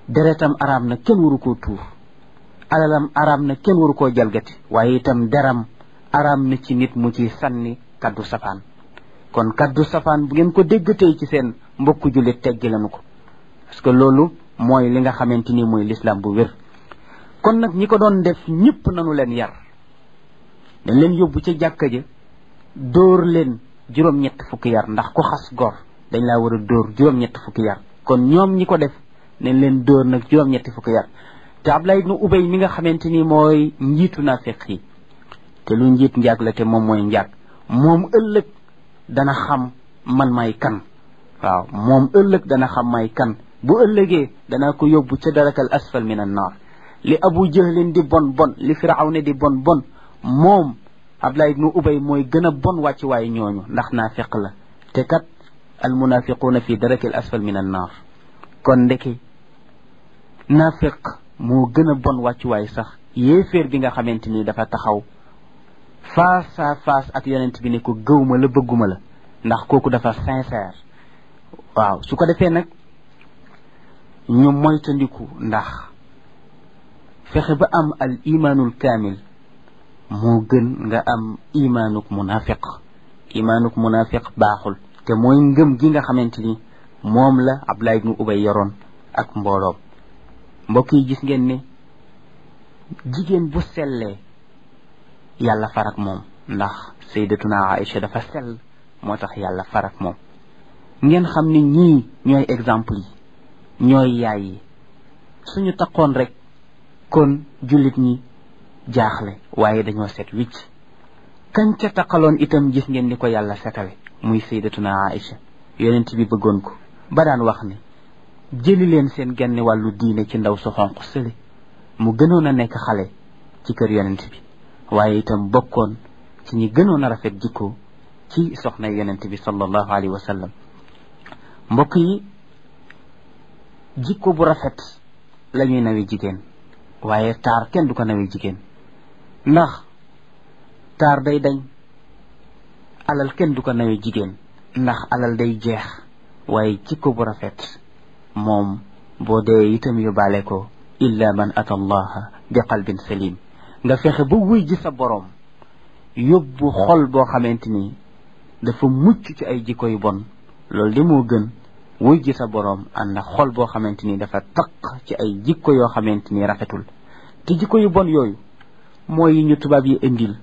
deretam araam na kenn waru koo tuur alalam araam na kenn waru koo jalgati waaye itam deram araam na ci nit mu ci sànni kaddu safaan kon kaddu safaan bu ngeen ko déggatee ci seen mbokku jullit teggi lañu ko parce que loolu mooy li nga xamante ni mooy l'islam bu wér kon nag ñi ko doon def ñëpp nanu leen yar dañ leen yóbbu ca jàkka ja dóor leen juróom-ñett fukki yar ndax ku xas gor dañ laa war a dóor juróom-ñett fukki yar kon ñoom ñi ko def nañ leen dóor nag juróom-ñetti fukki yar te Abdullah ibnu Ubay mi nga xamante ni mooy njiitu naafiq yi te lu njiit njaag la te moom mooy njaag moom ëllëg dana xam man may kan waaw moom ëllëg dana xam may kan bu ëllëgee danaa ko yóbbu ca darakal asfal min an naar li abu jahlin di bon bon li firawna di bon bon moom Abdullah ibnu Ubay mooy gën a bon wàcc waaye ñooñu ndax naafiq la te kat al munafiquuna fi darakil asfal min an naar kon ndeke naafiq moo gën a bon wàccuwaay sax yéeféer bi nga xamante ni dafa taxaw face à face ak yonent bi ne ko gëwma la bëgguma la ndax kooku dafa sincère waaw su ko defee nag ñu moytandiku ndax fexe ba am al imaanul kaamil moo gën nga am imaanuk munafiq imaanuk munafiq baaxul te mooy ngëm gi nga xamante ni moom la Abdullah ibnu Ubay yoroon ak mbooloom mbokk yi gis ngeen ne jigéen bu sellee yàlla farak moom ndax sayyidatuna Aïcha dafa sell moo tax yàlla farak moom ngeen xam ne ñii ñooy exemple yi ñooy yaay yi suñu taqoon rek kon jullit ñi jaaxle waaye dañoo set wicc kañ ca taqaloon itam gis ngeen ni ko yàlla setale muy sayyidatuna Aïcha yonent bi bëggoon ko ba daan wax ne jëli leen seen genn wàllu diine ci ndaw su xonq sële mu gënoon a nekk xale ci kër yonent bi waaye itam bokkoon ci ñi gënoon a rafet jikko ci soxna yonent bi sallallahu alayhi wa sallam mbokk yi jikko bu rafet la ñuy nawi jigéen waaye taar kenn du ko nawi jigéen ndax taar day dañ alal kenn du ko nawi jigéen ndax alal day jeex waaye jikko bu rafet moom boo dee itam yóbbaale ko illa man ata allaha bi qalbin salim nga fexe ba wuy ji sa boroom yóbbu xol boo xamante ni dafa mucc ci ay jikko yu bon loolu di moo gën wuy ji sa boroom ànd ak xol boo xamante ni dafa taq ci ay jikko yoo xamante ni rafetul te jikko yu bon yooyu mooy yi ñu tubaab yi indil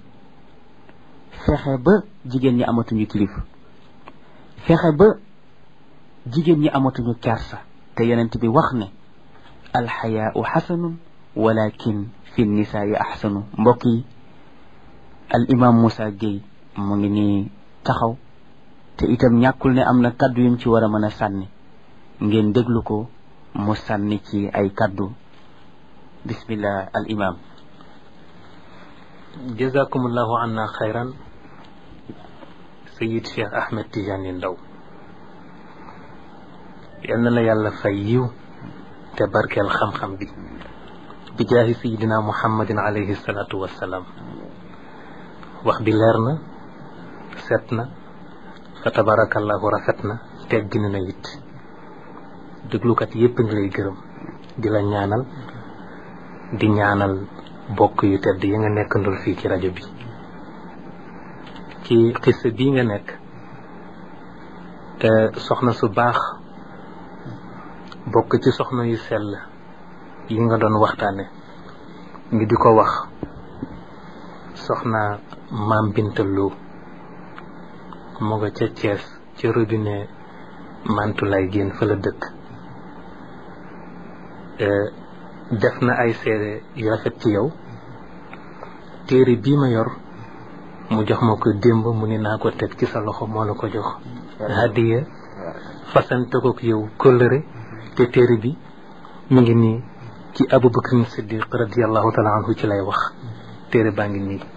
fexe ba jigéen ñi amatuñu kilifa fexe ba jigéen ñi amatuñu kersa te yonent bi wax ne alxayaau xasanun walakin fi nisaai axsanu mbokk yi al imam Moussa Gueye mu ngi nii taxaw te itam ñàkkul ne am na kaddu yum ci war a mën a sànni ngeen déglu ko mu sànni ci ay kaddu bismillah al imam jazakumullahu anna xayran sayid cheikh ahmed tidiane ndaw yal na la yàlla fay yiw te barkeel xam-xam bi bi jaahi sayidina muhammadin alayhi salatu wassalaam wax bi leer na set na fa tabarakallahu rafet na teggin na it déglukat yépp ngi lay gërëm di la ñaanal di ñaanal bokk yu tedd yi nga nekkandul fii ci rajo bi ci xissa bii nga nekk te soxna su baax bokk ci soxna yu sell yi nga doon waxtaane ngi di ko wax soxna maam bintaloo mu nga ca Thiès ca robinet mantulay génn fa la dëkk def na ay seede yu rafet ci yow téere bii ma yor mu jox ma ko démb mu ni naa ko teg ci sa loxo moo la ko jox hadiya fasante ko yow kóllëre te téere bi mu ngi nii ci abubakar siddiq radiallahu taala anhu ci lay wax téere baa ngi nii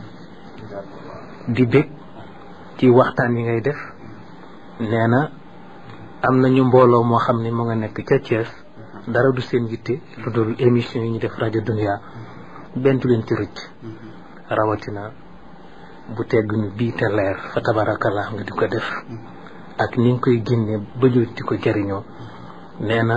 di bég ci waxtaan yi ngay def nee na am nañu mbooloo moo xam ne mu nga nekk ca Thiès dara du seen yitte lu dul émission yi ñu def rajo dunia benn du leen ci rëcc rawatina bu tegg ñu bii te leer fa tabarakallah nga di ko def ak ni nga koy génnee ba ñu di ko jariñoo nee na